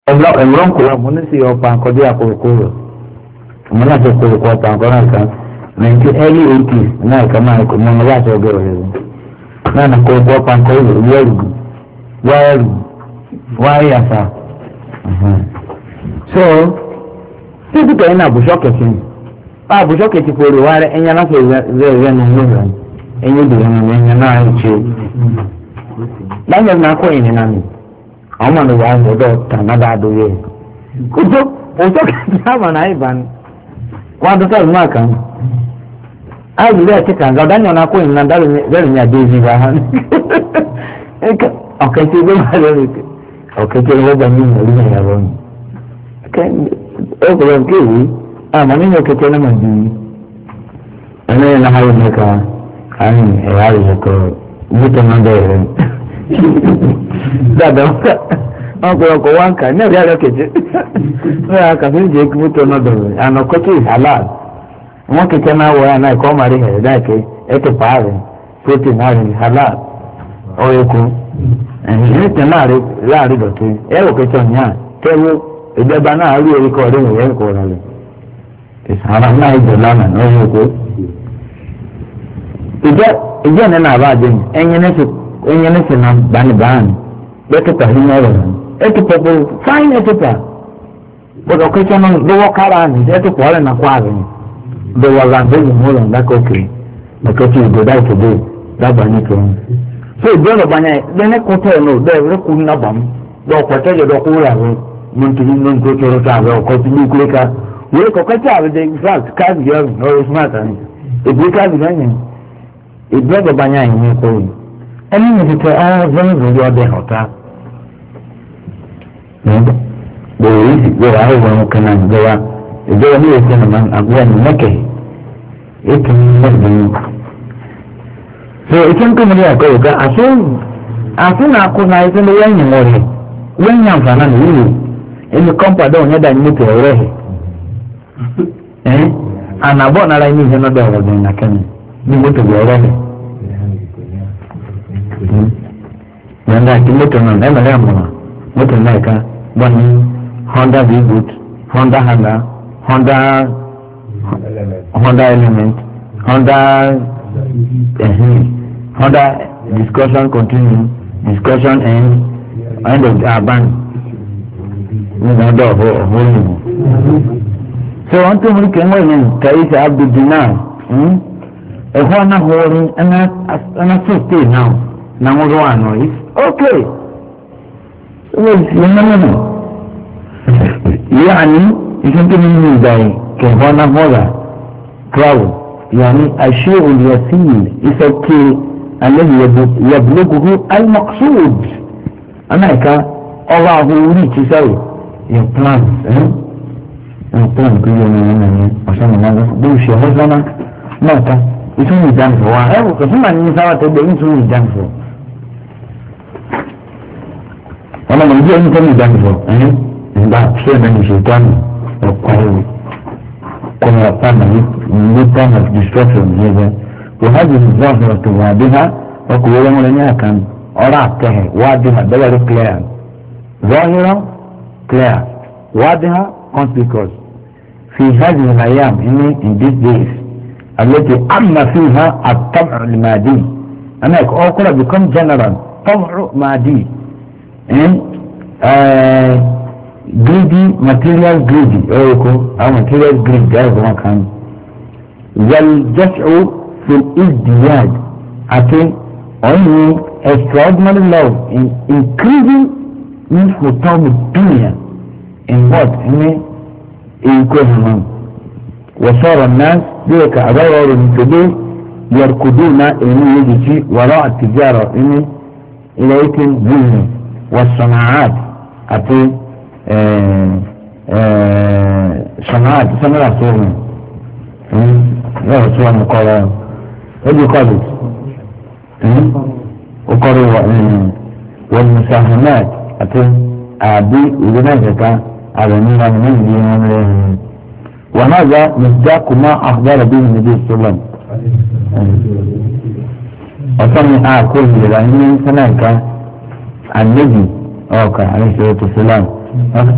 ẹ̀mọ́rọ́ nkùlá mo ní sí ọ̀pá nkọ́dé àkókòrò mo náà ti kórè kọ́ ọ̀pá nkọ́ náà kan nineteen early eighties náà ìka máa kọ́ mọ́ ọlọ́wà àti ọgẹ́ rẹ̀ náà nà kórè kọ́ ọ̀pá nkọ́ ìlú wẹ́ẹ̀rù wáyẹ̀rù wáyàfà so títí kẹ́yìn náà àbùsọ̀ kẹ̀kẹ́ ni àbùsọ̀ kẹ̀kẹ́ kórè wá rẹ̀ ẹ̀yìn aláfẹ́ rẹ̀ rẹ̀ nù ní rẹ̀ ẹ̀yìn ìdìbò ẹ̀yìn náà ń ṣe láyé náà kọ́ ìnìyàn mi àwọn ọmọ mi wà ń gbọdọ̀ tànà dáadọ́ yẹ kótó òótọ́ kẹ̀kẹ́ àmà náà ìbá ni wọ́n adọ́ sọ̀rọ̀ náà kàn áyì rẹ̀ ti kàn gàdá nyọ̀ náà kọ́ ìnìyàn dárò ní adé ìzì bá hàn ọ̀kẹ́tẹ́ ló bá lórí ọ̀kẹ́tẹ́ ló bá ní ìmọ̀lú náà yà lọ́nù ọkùnrin kéwì àmọ́ nínú ọ̀kẹ́tẹ́ náà mà dùn yìí ẹni yẹn náà yẹ mẹ́ka àyìn ẹ̀yà rẹ̀ kọ́ mọ́tò náà bẹ̀rẹ̀ dada ọkùnrin wọn kà ní ẹ̀rí àrẹ́kẹ̀jẹ́ ní àkàfẹ́ ìjẹ́ kí mọ́tò náà bẹ̀rẹ̀ àná kọ́tù halal wọn kẹ̀kẹ́ náà wọ̀ ẹ̀ náà ẹ̀kọ́ máa rí ẹ̀rẹ́ dáìkẹ́ ẹ̀tẹ̀ pààrẹ̀ protein náà rí halal ọ̀yẹ̀kọ́ ẹ̀yìn tẹ̀ náà rí láàrin dọ̀tí ẹ̀rọ kẹ̀kẹ́ ọ̀nyá kẹ́wọ́ ìjọba náà rí orí kọ́ ọ̀rẹ́ ìwé ẹ̀kọ́ rẹ̀ ìsàrà náà ìjọ lánàá ọ̀yẹ̀kọ́ ìjọ ìjọ ní náà bá jẹ́ ẹ̀yìn ní ẹ̀yìn ní sinna bánibáni bẹ́ẹ̀kẹ́tà yìí ní ọ̀rọ̀ rẹ̀ ẹ̀kẹ́tà bó fáìn ẹ̀kẹ́tà bọ́dọ̀ kẹ́kẹ́ náà lọ́wọ́ kára ní ẹ̀kẹ́tà ọ̀rẹ́ náà kọ́ àrẹ̀ bẹ́ẹ̀ wà bẹ́ẹ̀ mú lọ dákọ̀ọ́kẹ́ ẹ̀kẹ́tà ìgbòdà ìkẹ́dẹ́ dábàá ní kẹ́hìn so ìgbọ́dọ̀ bányà lẹ́ni kúntẹ́ ẹ̀ náà bẹ́ẹ̀ rẹ́ kú ní abàmú dọ̀ pẹ̀tẹ́ yẹ dọ̀ kú rà rẹ̀ mọ̀ntìrì ní nkó tọrọ tó àbẹ̀ ọkọ̀ tí ní ká wọ́n kọ̀kọ́ tí àbẹ̀ dẹ̀ fact káàdì yẹn ọ̀rọ̀ smart àná èdè káàdì náà yẹn ìgbọ́dọ̀ bányà yẹn ní kó yìí ẹni yẹn ti tẹ ọ́ fẹ́ẹ́ lórí ọdẹ ọ̀tá bẹ̀rẹ̀ yìí sì gbẹ̀rẹ̀ àwọn ọmọ kan náà ìjọba ìjọba ní èsì nàmá àbúrò ní mẹ́kẹ̀ ètò mẹ́rin so ike nkiri ní ẹ̀kọ́ yìí ká àti àti nàkó náà ẹsẹ̀ ní wọ́n yìn wọ́n rẹ̀ wọ́n yìn àǹfààní àná wúlò ẹni kọ́mpà dọ̀ ọ̀nyẹ́ dà ní mọ́tò ọ̀rẹ́ ẹ̀ ẹ̀ ànàbọ̀ nára ẹni ìhẹ́ náà dọ̀ ọ̀rọ̀ dùn nàkẹ́ni ní mọ́tò ọ̀rẹ́ ẹ̀ yanda àti mọ́tò náà ẹ̀ mẹ́rẹ́ àmọ́ mọ́tò náà ká wọ́n ní honda v-boot honda handa honda honda element honda uh, honda discussion continue discussion end end of the aban nígbà ọdọ ọhún ọhún nìyẹn. so wọn tó múlí kẹ́ńgọ́ yẹn kàyé sẹ́ abduldinar ẹ̀họ́ anáhọ́rin ẹ̀ná tó stay now na wọ́n rọ́ àná yìí ok wọ́n sì ń náwó nù. yíyáni iṣẹ́ tó ní ní ìgbà yìí kẹ̀họ́ anáhọ́ra travel yàní àṣẹ olùyàsíyìn ìfẹ́kẹ́ alẹ́ yabuluguhu almaksud anáìka ọwọ́ àhọ́ orí ìtìsáwò your plan your plan kò yẹ ọmọ yẹn nìyẹn ọ̀sán ọmọ ọmọ bí o ṣe ọmọ sọ́nà náà ká ìtún ìdánfọ̀ wa ẹ̀ kò fún màá ní sáwà tẹ́gbẹ́ ìtún ìdánfọ̀ ọmọ mọ̀ ní ẹni tó ní ìdánfọ̀ ẹ̀yìn ìgbà ṣé ẹ̀dá ní ṣètò àmì ọ̀pọ̀ ẹ̀rọ kọ́ni ọ̀pá náà ní time of destruction yẹn bẹ́ẹ̀ wọ́n á jẹ́ ìdánfọ̀ tó wà bí ha ọkùnrin wọn lè ní àkàn ọ̀rọ̀ àtẹ̀hẹ̀ wá bí ha bẹ́ẹ̀ rí clear ظاهرة clear واضحة conspicuous في هذه الأيام إن in these days التي أما فيها الطمع المادي أنا أقول become general طمع مادي إن uh, greedy material greedy أو يكون أو material greed جاي ما كان والجشع في الازدياد أتي only extraordinary love in increasing من حطام الدنيا in what in يكون وصار الناس ذلك أدور من كده يركضون إن يجي وراء التجارة إن إليك البزنس والصناعات أتي صناعات صناعات صورنا يا رسول الله قال هذه قالت وقالوا والمساهمات àti àbí ìlú náà kẹta àrùn náà ní ìlú wọn lẹ́yìn wọn náà yá mùsùlùmí kùmá àkùbára bí mi níbi ìṣọlọ ọ̀sán ni a kó ìlera ní sẹ́nà ìka àlejò ọ̀kà àríṣẹ́ tó sílám